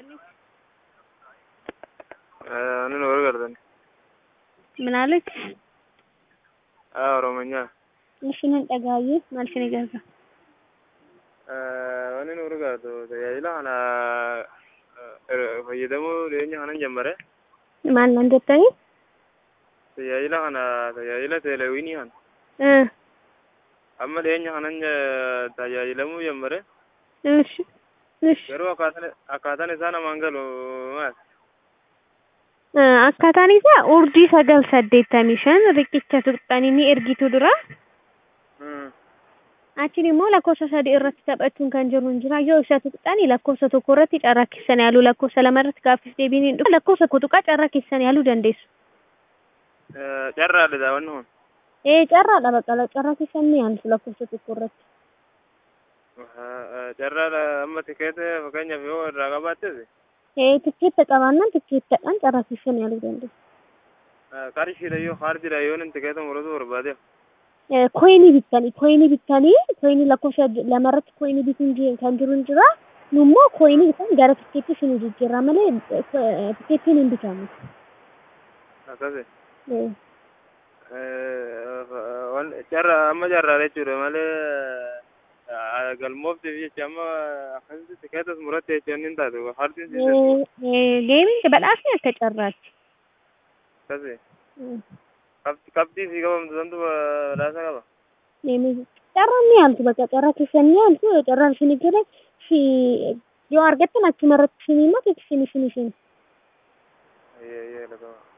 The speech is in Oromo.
Ani nu gargaartan. ምን አለች? Oromiyaa. Ishinin dhagaayyee maal ishini gargaara? Wanni nu gargaartu tajaajila kana fayyadamuu dhiyeenya kanan jalqabe. Maal nan jettanii? Tajaajila kana tajaajila teeleewinii kana. Eh, Amma dhiyeenya kanan tajaajilamuu jalqabe. Ishi. Ishi. Garuu akkaataan akkaataan isaa namaan galu maal? Eh, Akkaataan isaa urjii sagal saddeettamii shan riqicha tuqxanii ni ergitu dura. Achiin immoo lakkoofsa sadii irratti taphachuun kan jiru hin jira. Yoo isa tuqxanii lakkoofsa tokko irratti carraa keessan yaaluu lakkoofsa lama irratti gaaffiif deebiin hin dhufu. Lakkoofsa tokko tuqaa carraa keessan yaaluu dandeessu. Carraadha daawwanni kun. Eh, carraadha baqqala. Carraa keessan ni yaaltu lakkoofsa tokko irratti. Carraadha amma tikeeta fakkeenyaaf yoo irraa qabaattes Eh, tikkeetta qabaannaan tikkeettadhaan carraa keessan yaaluu dandeessu. qarshiidha yoo kaardiidha yoo inni tikeeta muratu barbaadeef. Eh, Koyinii bittanii, koyinii bittanii, koyinii lakkoofsa lama irratti koyinii bituun ji- kan jiru hin jira. Nu immoo koyinii bitan gara tikkeetti isin jijjiirra malee eh, tikkeettiin hin bitamu. Akkasi. Eh. Carra amma carraadha jechuudha malee galmooftiif jecha amma akkasitti tikeetas muratte jecha inni hin taatu kaardiin siin Geemiin badhaasni akka carraatti. akkasi. Qabxii fi qabamtu santu badhaasa qaba. Carraan ni yaaltu bakka carraa keessan ni yaaltu carraan isin jira yoo argattan achuma irratti isin himatu isin isin isin. Eeyyee lafa.